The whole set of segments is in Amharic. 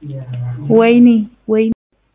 ወይኔ ወይኔ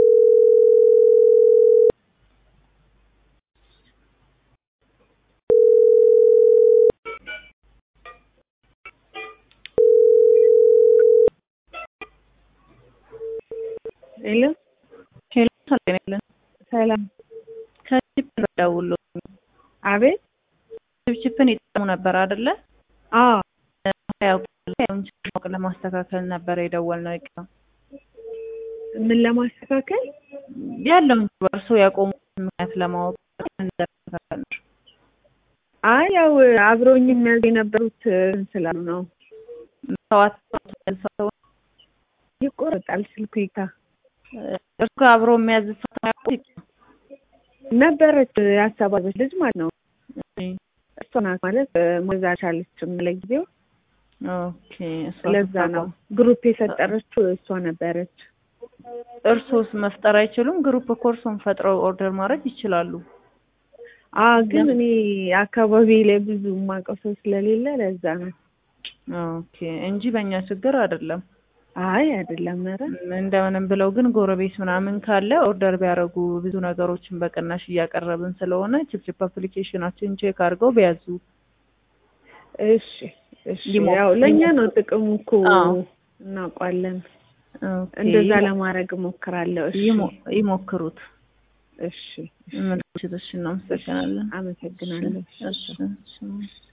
ሄሎ ሄሎ ሰላም ያለን ሰላም። ከቺፕ ደውሎ አቤት። ቺፕን ይጠቀሙ ነበር አይደለ? አዎ ያው ያውን ቺፕ ለማስተካከል ነበር የደወልነው። ይቅር ምን ለማስተካከል ያለውን እርሱ ያቆሙ ምክንያት ለማወቅ እንደተከታተል ነው። አይ ያው አብረውኝ የሚያዝ የነበሩት ስላሉ ነው። ሰዋት ሰው ይቆረጣል ስልኩ ይታ እርሱ አብሮ የሚያዝ ሰው ያውቁ ነበረች ያሰባበች ልጅ ማለት ነው። እሷ ናት ማለት መዛ ቻለችም ለጊዜው ኦኬ። እሷ ለዛ ነው ግሩፕ የፈጠረችው እሷ ነበረች። እርሶስ መፍጠር አይችሉም? ግሩፕ እኮ እርሶን ፈጥረው ኦርደር ማድረግ ይችላሉ። አ ግን እኔ አካባቢ ላይ ብዙ የማውቀው ሰው ስለሌለ ለዛ ነው። ኦኬ እንጂ በእኛ ችግር አይደለም። አይ አይደለም፣ ኧረ እንደምንም ብለው ግን ጎረቤት ምናምን ካለ ኦርደር ቢያደርጉ ብዙ ነገሮችን በቅናሽ እያቀረብን ስለሆነ ችፕችፕ አፕሊኬሽናችን ቼክ አድርገው ቢያዙ። እሺ እሺ። ያው ለእኛ ነው ጥቅሙ እኮ እናውቋለን። እንደዛ ለማድረግ እሞክራለሁ። እሺ ይሞክሩት። እሺ ምልክቶች እናመሰግናለን። አመሰግናለሁ። እሺ